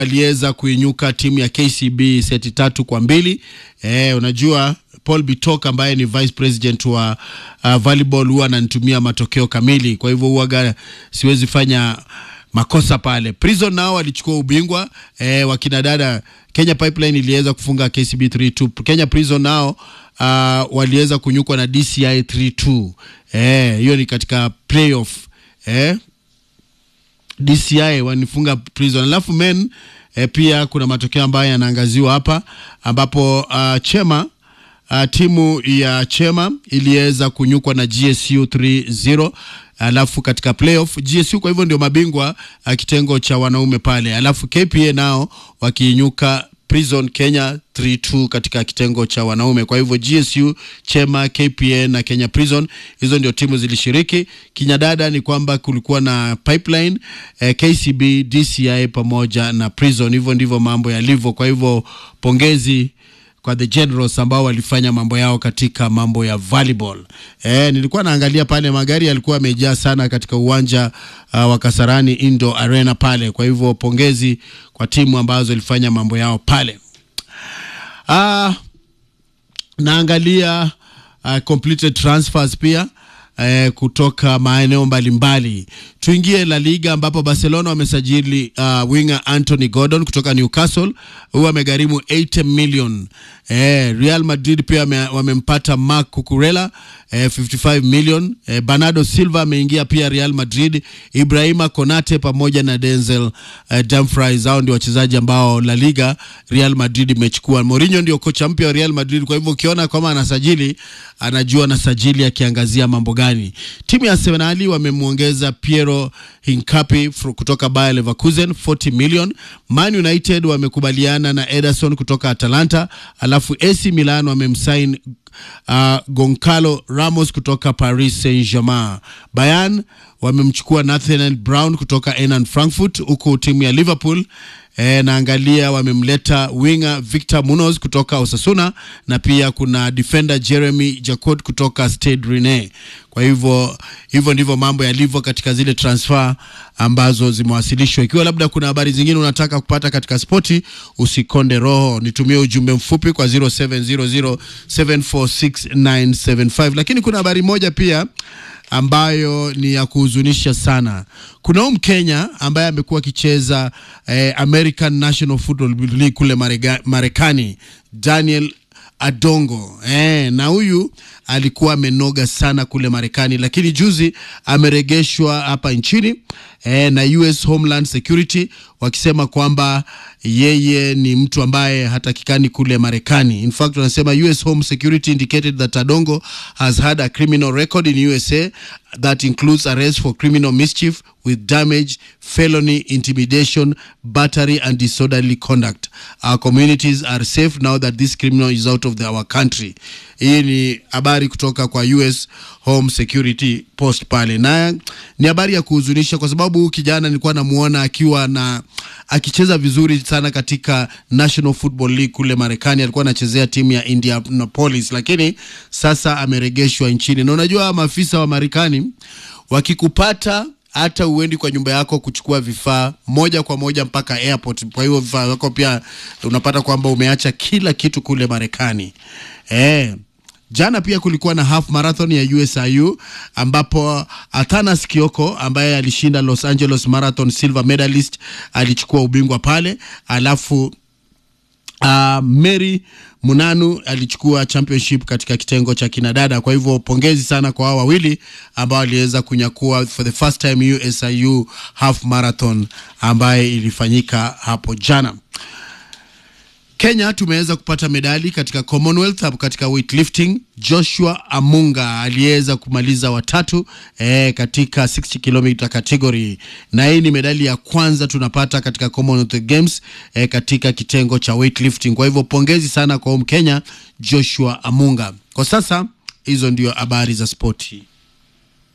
aliweza kuinyuka timu ya KCB seti tatu kwa mbili. Eh, unajua Paul Bitok ambaye ni vice president wa uh, volleyball huwa ananitumia matokeo kamili, kwa hivyo huwaga siwezi fanya makosa pale. Prison nao walichukua ubingwa eh, wakina dada Kenya Pipeline iliweza kufunga KCB 3-2. Kenya Prison nao uh, waliweza kunyukwa na DCI 3-2. Eh, hiyo ni katika playoff eh, DCI wanifunga Prison. Alafu men eh, pia kuna matokeo ambayo yanaangaziwa hapa ambapo uh, Chema uh, timu ya Chema iliweza kunyukwa na GSU 3-0 alafu katika playoff GSU kwa hivyo ndio mabingwa uh, kitengo cha wanaume pale, alafu KPA nao wakiinyuka Prison Kenya 3-2 katika kitengo cha wanaume. Kwa hivyo GSU, Chema, KPA na Kenya Prison hizo ndio timu zilishiriki. Kinyadada ni kwamba kulikuwa na Pipeline, eh, KCB, DCI pamoja na Prison. Hivyo ndivyo mambo yalivyo. Kwa hivyo pongezi kwa the generals ambao walifanya mambo yao katika mambo ya volleyball. Eh, nilikuwa naangalia pale magari yalikuwa yamejaa sana katika uwanja uh, wa Kasarani Indo Arena pale. Kwa hivyo pongezi kwa timu ambazo zilifanya mambo yao pale. Ah, naangalia uh, completed transfers pia eh, kutoka maeneo mbalimbali. Tuingie La Liga ambapo Barcelona wamesajili uh, winger Anthony Gordon kutoka Newcastle, huyu amegharimu 80 million. Eh, Real Madrid pia wame- wamempata Marc Cucurella eh, 55 million. Eh, Bernardo Silva ameingia pia Real Madrid, Ibrahima Konate pamoja na Denzel eh, Dumfries, hao ndio wachezaji ambao La Liga Real Madrid imechukua. Mourinho ndio kocha mpya wa Real Madrid, kwa hivyo ukiona kama anasajili anajua anasajili akiangazia mambo gani. Timu ya Arsenal wamemwongeza Piero Hincapi fro- kutoka Bayer Leverkusen 40 million. Man United wamekubaliana na Ederson kutoka Atalanta, alafu AC Milan wamemsign uh, Goncalo Ramos kutoka Paris Saint-Germain. Bayern wamemchukua Nathaniel Brown kutoka Eintracht Frankfurt, huku timu ya Liverpool E, naangalia wamemleta winger Victor Munoz kutoka Osasuna na pia kuna defender Jeremy Jacot kutoka Stade Rennais. Kwa hivyo hivyo ndivyo mambo yalivyo katika zile transfer ambazo zimewasilishwa. Ikiwa labda kuna habari zingine unataka kupata katika spoti, usikonde roho, nitumie ujumbe mfupi kwa 0700746975. Lakini kuna habari moja pia ambayo ni ya kuhuzunisha sana. Kuna huyu Mkenya ambaye amekuwa akicheza eh, American National Football League kule Marega- Marekani, Daniel Adongo eh, na huyu alikuwa amenoga sana kule Marekani, lakini juzi ameregeshwa hapa nchini eh, na US Homeland Security wakisema kwamba yeye ni mtu ambaye hatakikani kule Marekani. In fact, wanasema US Home Security indicated that Adongo has had a criminal record in USA that includes arrest for criminal mischief with damage, felony, intimidation, battery and disorderly conduct. Our communities are safe now that this criminal is out of the, our country. Hii ni habari kutoka kwa US Home Security Post pale, na ni habari ya kuhuzunisha kwa sababu huyu kijana nilikuwa namuona akiwa na akicheza vizuri sana katika National Football League kule Marekani. Alikuwa anachezea timu ya Indianapolis, lakini sasa ameregeshwa nchini, na unajua maafisa wa Marekani wakikupata hata uendi kwa nyumba yako kuchukua vifaa moja kwa moja mpaka airport. Kwa hiyo vifaa vyako pia unapata kwamba umeacha kila kitu kule Marekani eh. Jana pia kulikuwa na half marathon ya USIU ambapo Athanas Kioko ambaye alishinda Los Angeles Marathon silver medalist alichukua ubingwa pale, alafu Uh, Mary Munanu alichukua championship katika kitengo cha kinadada. Kwa hivyo pongezi sana kwa hao wawili ambao waliweza kunyakua for the first time USIU half marathon ambaye ilifanyika hapo jana. Kenya tumeweza kupata medali katika Commonwealth hapo katika weightlifting. Joshua Amunga aliweza kumaliza watatu eh, katika 60 km category, na hii ni medali ya kwanza tunapata katika Commonwealth Games eh, katika kitengo cha weightlifting. Kwa hivyo pongezi sana kwa Mkenya Joshua Amunga. Kwa sasa hizo ndio habari za spoti.